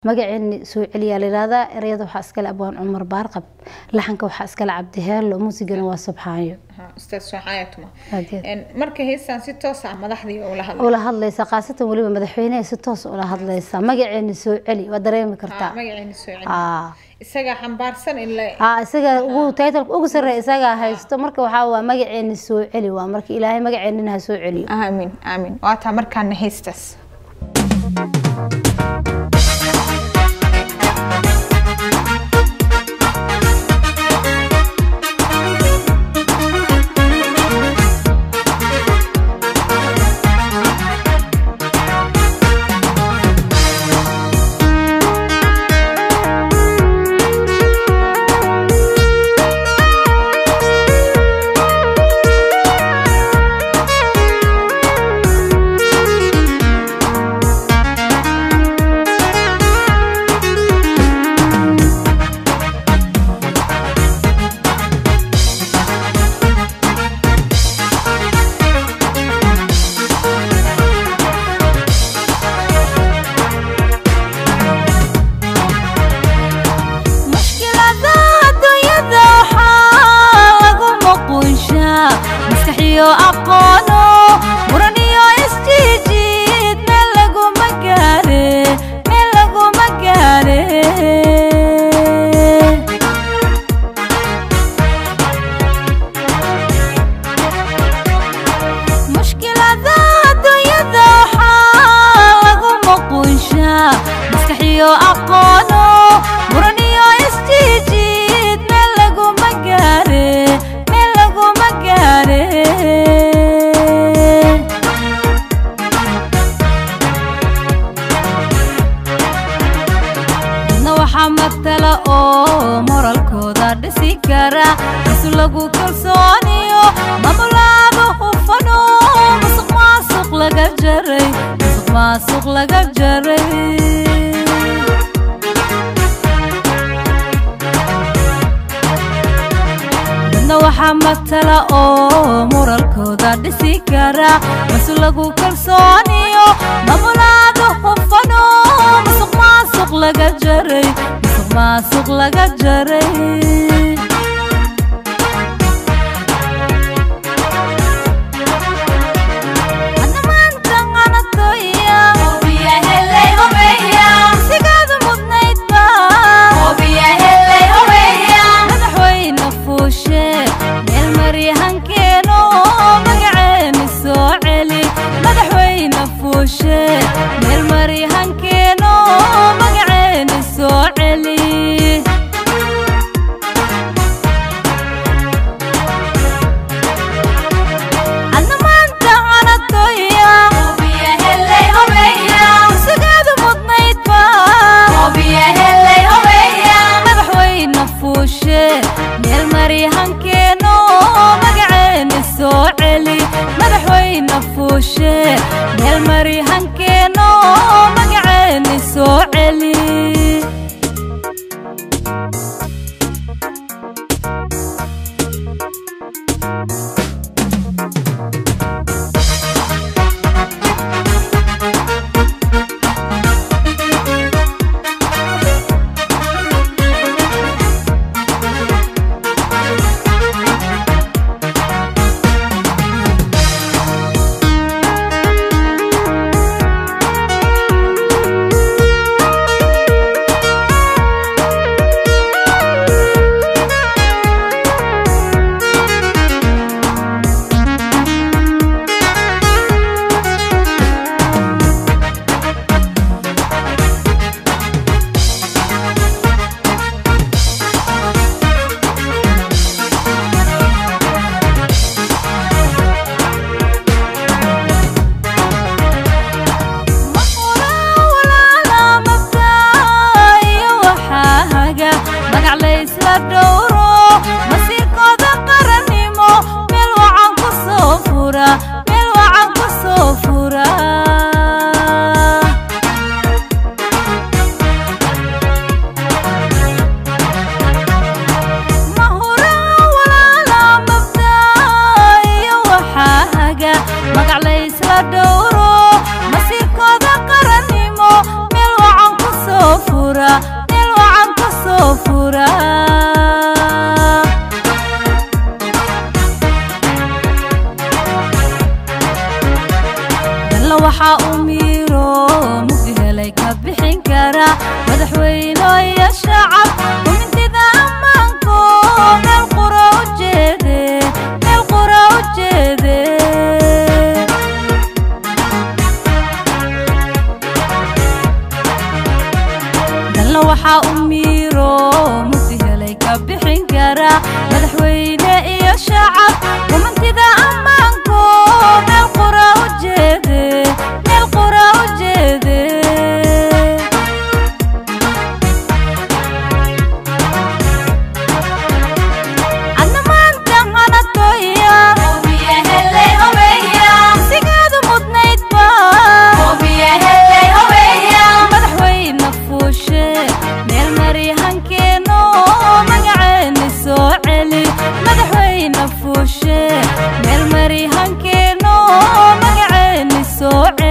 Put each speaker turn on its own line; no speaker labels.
magaceeni soo celiyaa layihahdaa ereyada waxaa iskale abwaan cumar baarqab laxanka waxaa iskale cabdiheelo muusigana waa subxaayo
ustaad soxaayatuma
Aad
marka heestan si toos ah madaxdii ula hadlay
ula hadlaysa khaasatan weliba madaxweyneha si toos ula hadlaysa magaceeni soo celi waa dareemi kartaa
magaceeni soo celi
Aa.
isagaa xambaarsan in la
aa isaga ugu taytalka ugu sarreeya isagaa haysto marka waxaa waa magaceeni soo celi waa marka ilaahay magaceenina ha soo celiyo
aamin aamin waataa markaana heestaas
mushkilada adduunyada waxaa lagu muqunshaa maskax iyo aqoono muran iyo isjiijiid meel laguma gaare meel laguma gaare mushkilada adduunyada waxaa lagu muqunshaa maskax iyo aqoono muran iyo isjiijiid meel laguma gaare meel laguma gaare dadna waxaa matala oo moralkooda dhisi kara isu lagu kalsooniyo mamulaada hufano musuq maasuq laga jaray musuq maasuq laga jaray dadna waxaa matala oo moralkooda dhisi kara masu lagu kalsooniyo mamulaada hufano musuq maasuq laga jaray musuq maasuq laga jaray Hadda maanta qanatoya. Sigaada mudnayd baa. Madaxweyne fuushe, meel maryahankeeno, magaceeni soo celi. Madaxweyne fuushe, meel maryahankeeno, magaceeni soo celi. Hadda maanta qanatoya. Sigaada mudnayd baa. madaxweyne fuushe meel maryahankeeno magaceeni soo celi madaxweyne fuushe meel maryahankeeno magaceeni soo celi magac laysla dhowro masiirkooda qarannimo meel wacan ku soo fura meel wacan ku soo fura mahura walaala mabdaa iyo waxaa haga magac laysla dhowro masiirkooda qarannimo meel wacan ku soo fura guuraa dalla waxaa u miiro mugdi helay ka bixin kara madaxweyno iyo shacab kumintida ammaanko meel qura u jeede meel qura u jeede dalla waxaa u miiro mugdi helay ka bixin kara madaxweyne iyo shacab kumintida ammaanko meel qura u jeede meel qura u jeede adna maanta hanatoya sigaadu mudnaydba madaxweyne fuushe meel mari hankeeno magaceeni soo celi madaxweyne fuushe meel mari hankeeno magaceeni soo celi